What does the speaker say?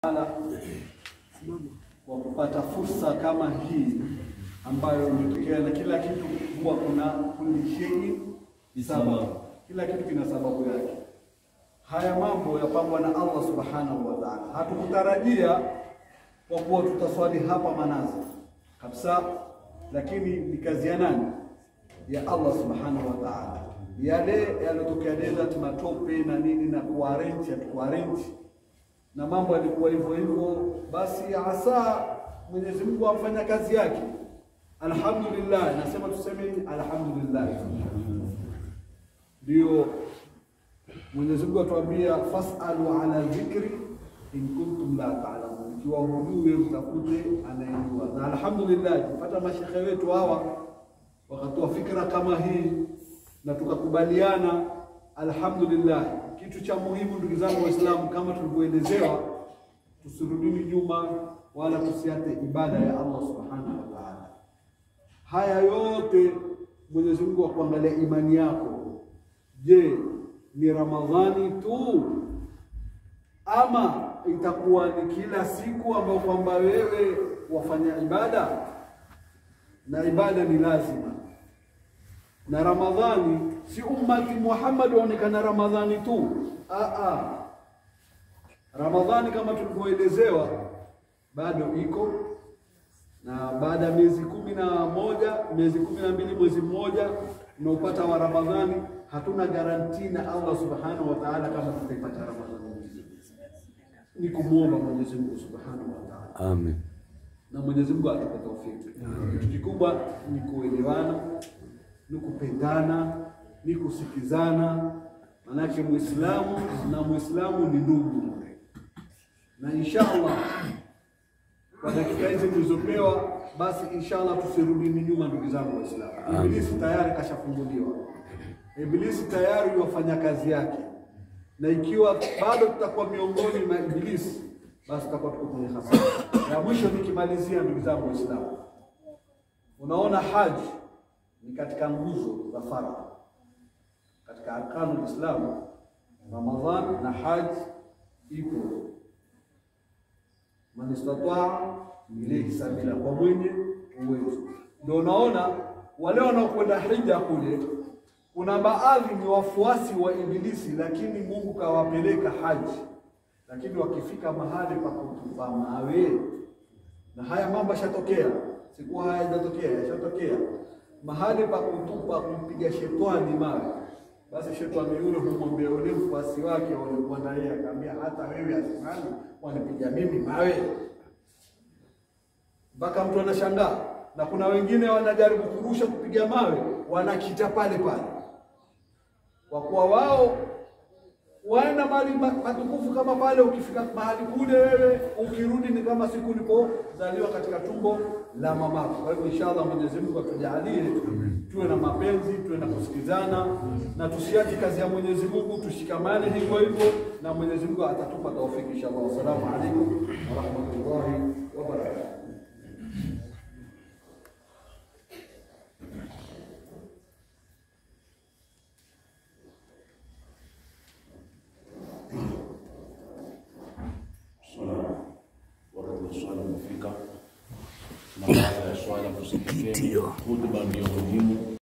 Ala, kwa kupata fursa kama hii ambayo imetokea, na kila kitu huwa kuna kulli shay'in sababu, kila kitu kina sababu yake. Haya mambo yapangwa na Allah subhanahu wa ta'ala. Hatukutarajia kwa kuwa tutaswali hapa manazi kabisa, lakini ni kazi ya nani? Ya Allah subhanahu wa ta'ala. Yale yaliyotokea desert, matope na nini na kuarrange, hatukuarrange na mambo yalikuwa hivyo hivyo, basi hasa Mwenyezi Mungu amfanya kazi yake. Alhamdulillah, nasema tuseme alhamdulillah. Ndio Mwenyezi Mungu atuambia fasalu ala dhikri in kuntum la ta'lamun, ikiwa hujui mtafute anayejua. Na alhamdulillah tupata mashekhe wetu hawa wakatoa fikra kama hii na tukakubaliana, alhamdulillah. Kitu cha muhimu ndugu zangu Waislamu, kama tulivyoelezewa, tusirudini nyuma wala tusiate ibada ya Allah subhanahu wa ta'ala. Haya yote Mwenyezi Mungu akuangalia imani yako. Je, ni Ramadhani tu ama itakuwa ni kila siku ambayo kwamba wewe wafanya ibada? Na ibada ni lazima na Ramadhani si ummati Muhammad waonekana Ramadhani tu. Aa, Ramadhani kama tulivyoelezewa bado iko na baada ya miezi kumi na moja miezi kumi na mbili mwezi mmoja unaopata wa Ramadhani, hatuna garanti na Allah subhanahu wa ta'ala kama tutaipata Ramadhani. Ni kumwomba Mwenyezi Mungu subhanahu wa ta'ala, Amen. na Mwenyezi Mungu atupe taufiki. Kitu kikubwa ni kuelewana ni kupendana, ni kusikizana. Manake Muislamu na Muislamu ni ndugu, na inshallah kwa dakika hizi tulizopewa, basi inshallah tusirudini nyuma, ndugu zangu Waislamu. Ibilisi tayari kashafunguliwa, Ibilisi tayari wafanya kazi yake, na ikiwa bado tutakuwa miongoni mwa Ibilisi, basi tutakuwa tuko kwenye hasara. Na mwisho nikimalizia, ndugu zangu Waislamu, unaona haji ni katika nguzo za faradhi katika arkanu Islam. Ramadhan na haji ipo, man istataa ilayhi sabila, kwa mwenye uwezo. Ndio unaona wale wanaokwenda hija kule, kuna baadhi ni wafuasi wa Ibilisi, lakini Mungu kawapeleka haji, lakini wakifika mahali pa kutupa mawe, na haya mambo yashatokea, sikuwa hayajatokea, yashatokea mahali pa kutupa kumpiga shetani mawe, basi shetani yule humwambia yule mfuasi wake walikuwa na yeye, akamwambia hata wewe asimani wanipiga mimi mawe, mpaka mtu anashangaa. Na kuna wengine wanajaribu kurusha kupiga mawe, wanakita pale pale, kwa kuwa wao waenda mahali matukufu kama pale. Ukifika mahali kule, wewe ukirudi ni kama siku ulipozaliwa katika tumbo la mamako. Kwa hivyo inshallah, Mwenyezi Mungu atujalie tuwe na mapenzi, tuwe na kusikizana na tusiache kazi ya Mwenyezi Mungu, tushikamane hivyo hivyo, na Mwenyezi Mungu atatupa taufiki inshallah. Wassalamu alaikum warahmatullahi wabarakatuh. wakati wa swala umefika, na baada ya swala tusikilize hutuba ndiyo muhimu